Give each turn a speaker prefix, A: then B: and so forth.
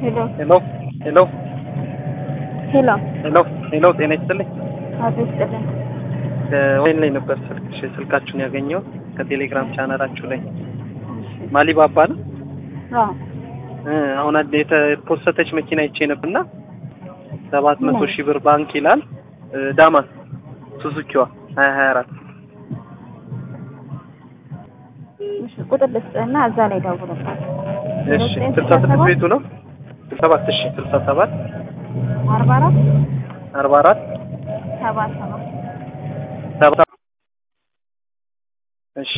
A: ሄሎ
B: ሄሎ ሄሎ
A: ሄሎ
B: ሄሎ ሄሎ ጤና ይስጥልኝ።
A: አቶ ይስጥልን።
B: ከወይን ላይ ነበር ስልክሽ ስልካችሁን ያገኘው ከቴሌግራም ቻናላችሁ ላይ ማሊባባ ነው።
A: አዎ
B: እ አሁን አንድ የተፖሰተች መኪና ይቼ ነበርና ሰባት መቶ ሺህ ብር ባንክ ይላል እ ዳማስ ሱዙኪዋ ሀያ ሀያ አራት
A: እሺ ቁጥር ልስጥህና እዛ ላይ ደውልባት።
B: እሺ ስልሳ ስድስት ቤቱ ነው ሰባት እሺ ስልሳ ሰባት
A: አርባ አራት
B: አርባ አራት
A: ሰባ ሰባት
B: ሰባ እሺ